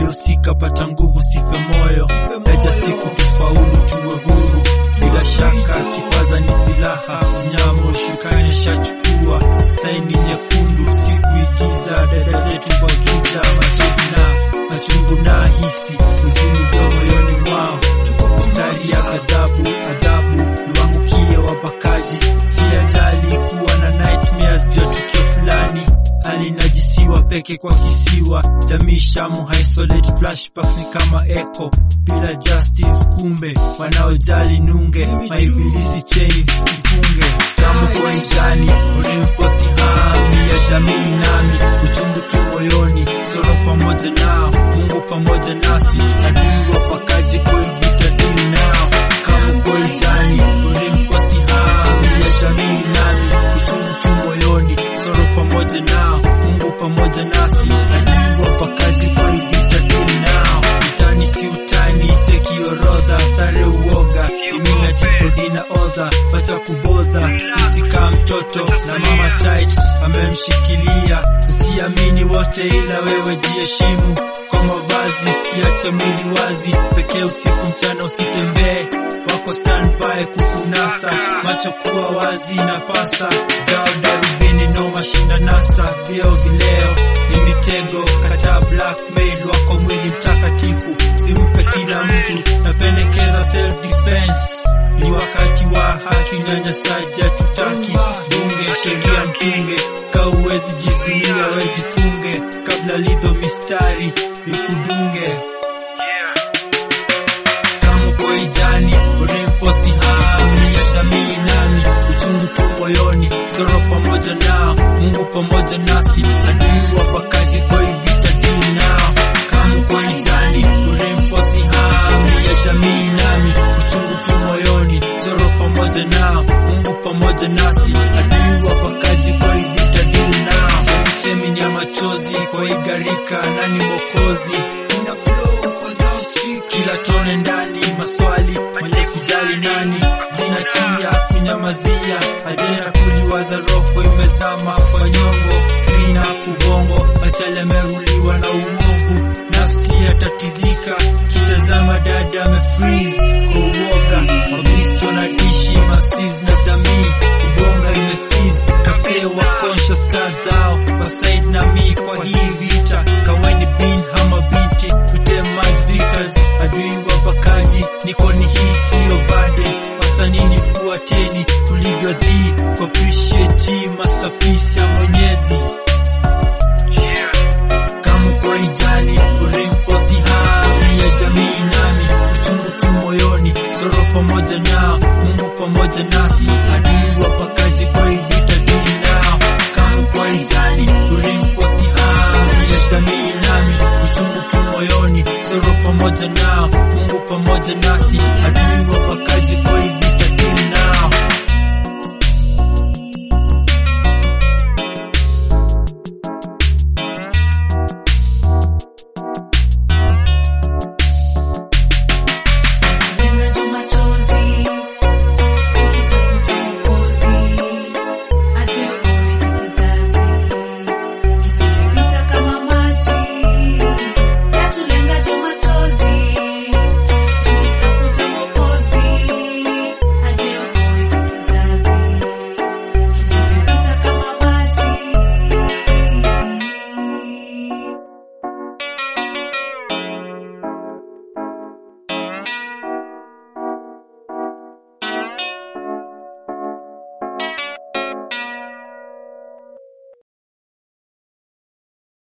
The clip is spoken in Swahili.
waliosika pata nguvu, sife moyo, yaja siku tufaulu, tuwe huru. Bila shaka kipaza ni silaha, mnyama ushukani shachukua saini nyekundu, siku igiza dada zetu kwa giza, machozi na machungu na hisi huzuni vya moyoni mwao, mstari ya ghadhabu, adhabu niwangukie wabakaji, si ajali kuwa na nightmares juu ya tukio fulani hali najisiwa peke kwa kisiwa, jamii shamu isolate flashbacks ni kama echo bila justice, kumbe wanaojali nunge maibilisi chains kifunge kama kwa njani uremfosi hami ya jamii nami uchungu tu moyoni soro pamoja nao Mungu pamoja nasi adui wapakaji kwa vita dini nao kama kwa njani uremfosi hami ya jamii nami uchungu tu moyoni soro pamoja nao Mungu pamoja nasi adui wapakaji kwa vita dini nao utani si utani cheki orodha sare uoga imina jipodina oza wacha kubodha isika mtoto na mama tight amemshikilia usiamini wote ila wewe jiheshimu kwa mavazi siache mwili wazi pekee usiku mchana usitembee wako standby kukunasa macho kuwa wazi na pasa zao darubini no mashinda nasa vyeo vileo ni mitego kata blackmail wako mwili mtakatifu simpe kila mtu napendekeza self defense ni wakati wa haki unyanyasaji hatutaki bunge sheria mtunge kauwezi jizuia wejifunge kabla lidho mistari ikudunge kama uko ijani uremfosi hami ya jamii nami uchungu tu moyoni soro pamoja nao Mungu pamoja nasi adui wapakaji kwa hii vita dini nao kama uko ijani uremfosi hami ya jamii nami uchungu tu moyoni soro pamoja nao Mungu pamoja nasi adui wapakaji kwa hii vita dini nao chemi ni ya machozi kwa hii gharika nani mokozi ina flow kwa sauti kila tone ndani maswali mwenye kujali nani zinatia kunyamazia ajenda kuliwaza roho imezama kwa nyongo ina kubongo machale ameruliwa na uovu nafsi yatatizika kitazama dada amefreeze kwa uoga mabisto na dishi masiz na jamii ubonga imesiz wasee wa conscious kadhao wasaid na mi kwa hii vita kaweni bin hama binti utemajivitas adui wabakaji niko ni hii siyo bade wasanini fuateni tulivyo dhii kwa appreciate masterpiece ya mwenyezi kama uko ijali uremfosi hami ya jamii nami uchungu tu moyoni soro pamoja nao Mungu pamoja nasi adui wapakaji kwa hii vita dini nao kama uko ijali uremfosi hami ya jamii nami uchungu tu moyoni soro pamoja nao Mungu pamoja nasi adui wapakaji kwa hii vita dini nao